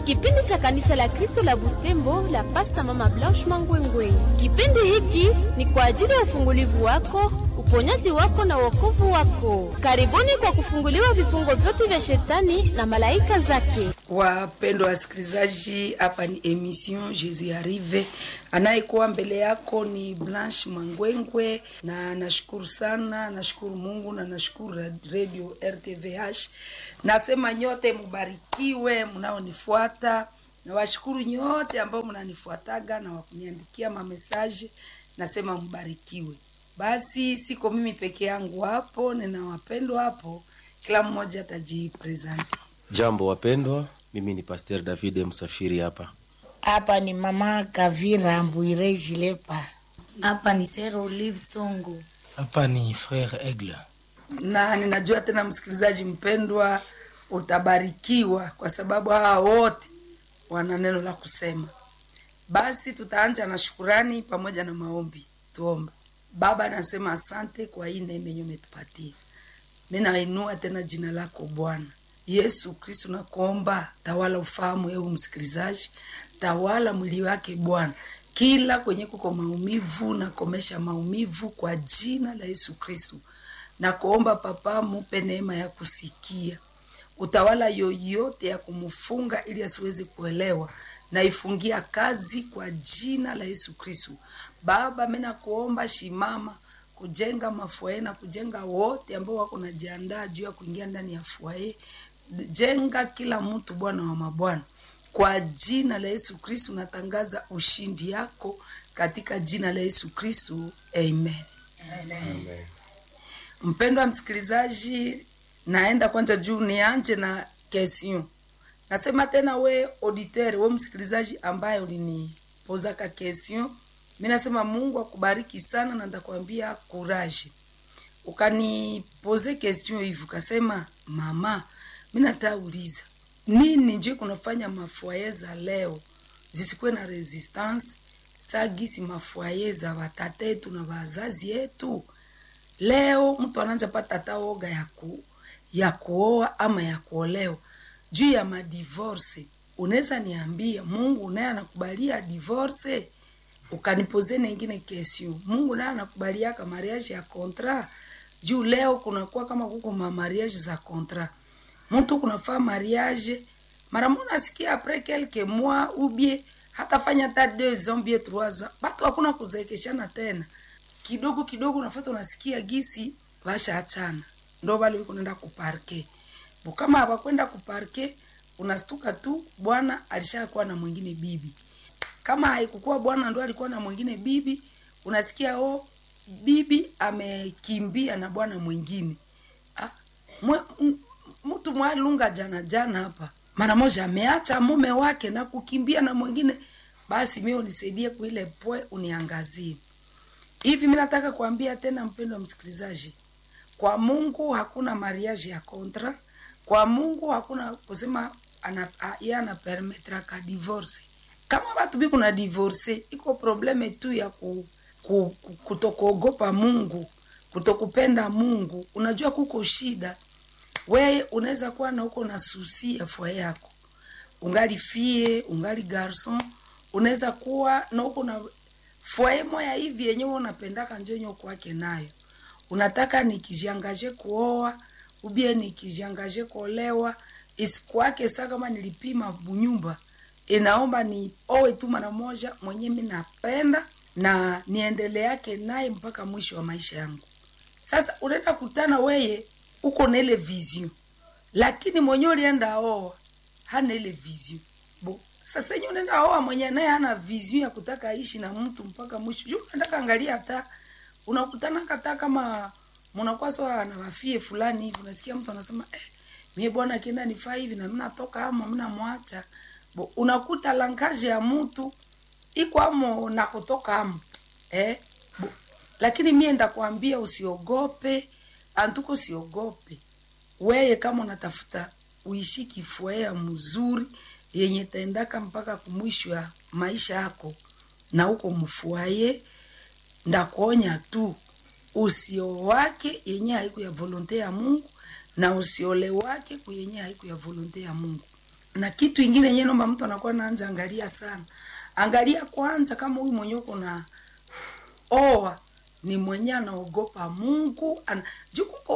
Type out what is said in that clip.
kipindi cha kanisa la Kristo la Butembo la Pasta Mama Blanche Mangwengwe. Kipindi hiki ni kwa ajili ya ufungulivu wako, uponyaji wako na wokovu wako. Karibuni kwa kufunguliwa vifungo vyote vya shetani na malaika zake. Wapendwa wasikilizaji, hapa ni emission Jesus Arrive. Anayekuwa mbele yako ni Blanche Mangwengwe, na nashukuru sana, nashukuru Mungu na nashukuru Radio RTVH. Nasema nyote mubarikiwe mnaonifuata, na washukuru nyote ambao mnanifuataga na wakuniandikia mamesaje, nasema mbarikiwe. Basi siko mimi peke yangu hapo, nina wapendwa hapo, kila mmoja atajipresenti. Jambo wapendwa, mimi ni Pasteur David Msafiri hapa. Hapa ni mama Kavira Mbwire Jilepa. Hapa ni Sera Olive Tsongo. Hapa ni Frere Aigle. na ninajua tena msikilizaji mpendwa utabarikiwa kwa sababu hawa wote wana neno la kusema basi tutaanja na shukurani pamoja na maombi tuombe baba nasema asante kwa hii neema yenye umetupatia mi nainua tena jina lako bwana yesu kristu nakuomba tawala ufahamu eu msikilizaji tawala mwili wake bwana kila kwenye kuko maumivu nakomesha maumivu kwa jina la yesu kristu na kuomba papa mupe neema ya kusikia utawala yoyote ya kumfunga ili asiwezi kuelewa naifungia kazi kwa jina la yesu kristu baba mi nakuomba shimama kujenga mafuae na kujenga wote ambao wako najiandaa juu ya kuingia ndani ya fuae jenga kila mtu bwana wa mabwana kwa jina la yesu kristu natangaza ushindi yako katika jina la yesu kristu amen, Amen. mpendwa msikilizaji naenda kwanza juu nianje na question nasema tena we auditeur we msikilizaji ambaye ulinipozaka question mi nasema mungu akubariki sana na ndakwambia courage ukanipoze question hivi ukasema mama mi natauliza nini nje kunafanya mafuaye za leo zisikuwe na resistance sagisi mafuaye za watata yetu na wazazi yetu leo mtu ananja pata hata oga ya, ku, ya kuoa ama ya kuolewa juu ya madivorce unaweza niambia mungu naye anakubalia divorce ukanipoze nengine kesio mungu naye anakubaliaka mariage ya kontra juu leo kunakuwa kama kuko ma mariage za kontra mtu kunafaa mariage mara mona sikia apres quelques mois ubie hatafanya hata deux ans bie trois ans batu hakuna kuzeekeshana tena kidogo kidogo unafata unasikia gisi vasha achana ndo vale viko nenda kuparke bo kama hawakwenda kuparke unastuka tu bwana alishakuwa na mwingine bibi kama haikukuwa bwana ndo alikuwa na mwingine bibi unasikia o bibi amekimbia na bwana mwingine ah, mwe, m- mtu mwalunga jana jana hapa mara moja ameacha mume wake na kukimbia na mwingine basi mi unisaidie kuile pwe uniangazie hivi mi nataka kuambia tena mpendo wa msikilizaji kwa mungu hakuna mariage ya kontra kwa mungu hakuna kusema ana, a- ye anapermetra ka divorce kama watu bi kuna divorce iko probleme tu ya ku, ku, ku, kutokuogopa mungu kutokupenda mungu unajua kuko shida weye unaweza kuwa na uko na susi ya fua yako ungali fie ungali garson unaweza kuwa na uko na fwaye moya hivi yenyewe unapendaka njonyo kwake nayo unataka nikijiangaje kuoa ubie nikijiangaje kuolewa isikwake saa kama nilipima bunyumba inaomba ni owe tu mara moja mwenye mi napenda na niendele yake naye mpaka mwisho wa maisha yangu sasa unaenda kutana weye uko na ile vision lakini mwenye ulienda oa hana ile vision bo sasa yenye unaenda oa mwenye naye hana vision ya kutaka aishi na mtu mpaka mwisho juu unataka angalia hata unakutana kata kama mnakuwa sawa na wafie fulani hivi unasikia mtu anasema eh, mie bwana akienda nifaa hivi na mimi natoka amo mimi namwacha bo unakuta langaje ya mtu iko amo na kutoka amo eh bo, lakini mie ndakwambia usiogope antuko usiogope weye kama unatafuta uishi kifuea mzuri yenye taendaka mpaka kumwisho ya maisha yako na uko mfuaye ndakuonya tu usio wake yenye haiku ya volonte ya mungu na usiole wake kuyenye haiku ya volonte ya mungu na kitu ingine yenyewe naomba mtu anakuwa naanja angalia sana angalia kwanza kama huyu mwenye uko na oa ni mwenye anaogopa mungu ana, juu kuko